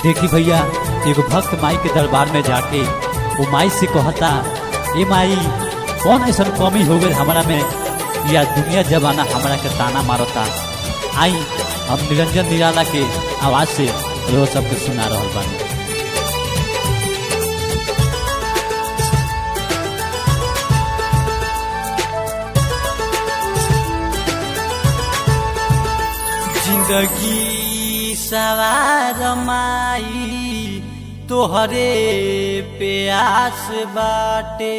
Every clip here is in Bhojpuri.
देखी भैया एगो भक्त माई के दरबार में जाके वो माई से कहता ए माई कौन ऐसा कमी हो गई हमारा में या दुनिया जमाना हमारा के ताना मारता आई हम निरंजन निराला के आवाज से रो सबके सुना रहा बानी जिंदगी सवार माई तोहरे प्यास बाटे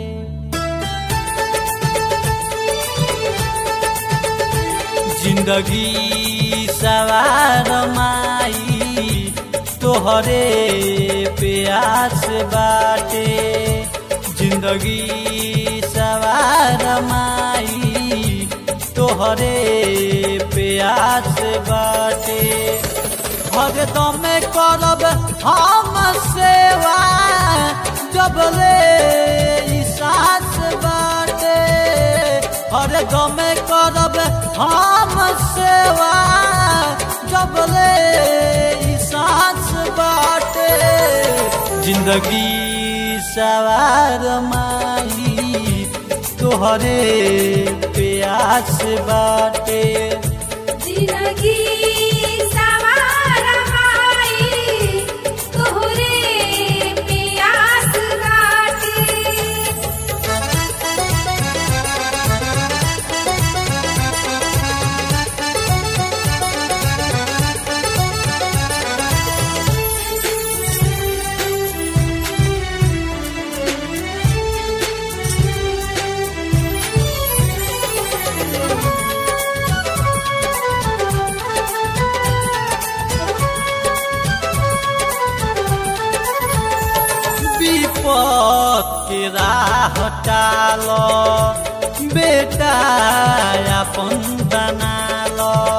जिंदगी सवार माई तोहरे प्यास बाटे जिंदगी सवार माई तोहरे प्यास बाटे भगदम करब हम सेवा जब ले सास बाटे हरदम करब हम सेवा जब ले सास बाटे जिंदगी सवार माई तोहरे प्यास बाटे जिंदगी सवार माई तोहरे प्यास बाटे विपद के राह टाल बेटा अपन बनाल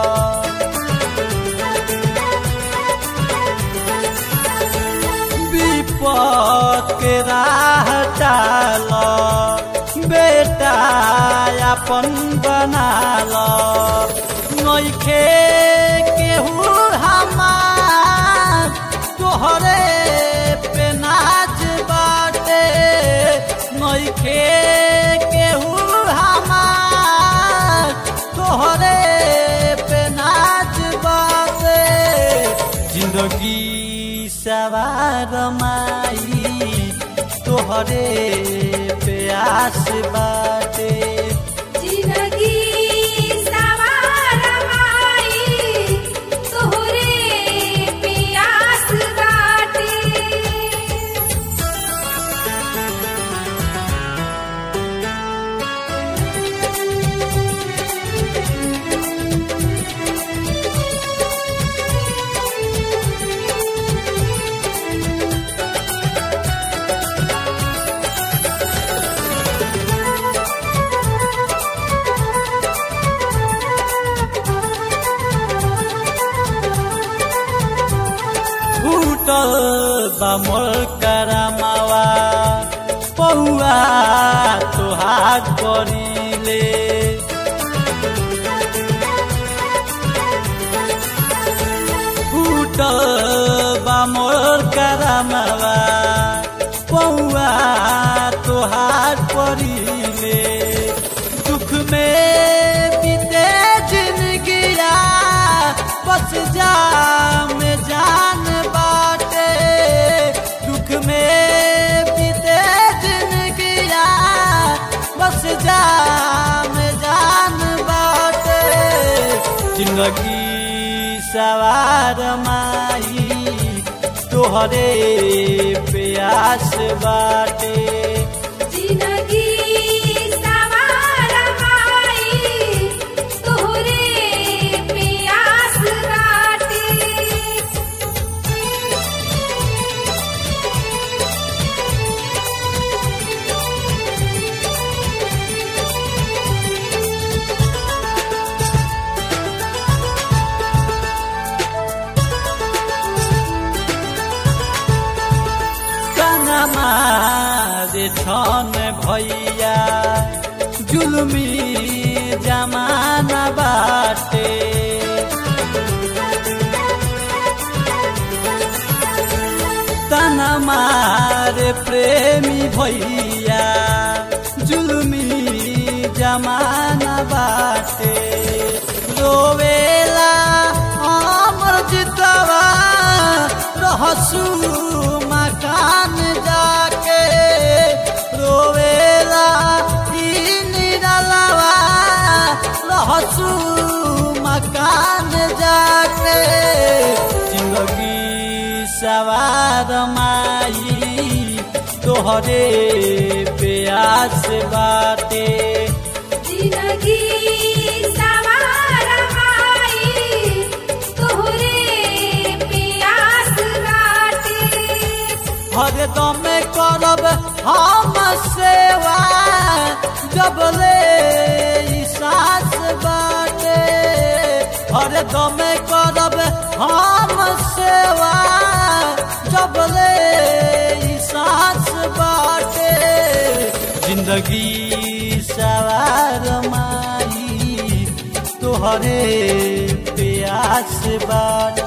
विपद के राह टाल बेटा अपन बनाल नइखे केहू हमार तोहरे पे नाच बाटे नइखे केहू हमार तोहरे पे नाच बाटे जिंदगी सवार माई तोहरे प्यास बाटे जिंदगी सवार माई तोहरे प्यास बाटे फूटल बमल करमावा पौआ तोहार करीले फूटल बमल करमावा पौआ तोहार करीले दुख में बीते जिंदगिया बस जा में जान बाटे दुख में बीते जिंदगिया बस जा में जान बाटे जिंदगी सवार माई तोहरे प्यास बाटे जिंदगी सवार माई तोहरे प्यास बाटे कनमा रे छन भैया जुलमी जमाना बाटे हमारे प्रेमी भैया जुलमी जमाना बाटे रोवेला अमर जितवा रहसू मकान जाके रोवेला ई निरलवा रहसू मकान जाके जिंदगी सवार माई तोहरे प्यास बाटे जिंदगी सवार माई तोहरे प्यास काटे हरदम करब हम सेवा जब ले ई सास बाटे हरदम करब हम सेवा जब ले ई सास बाटे जिंदगी सवार माई तोहरे प्यास बाटे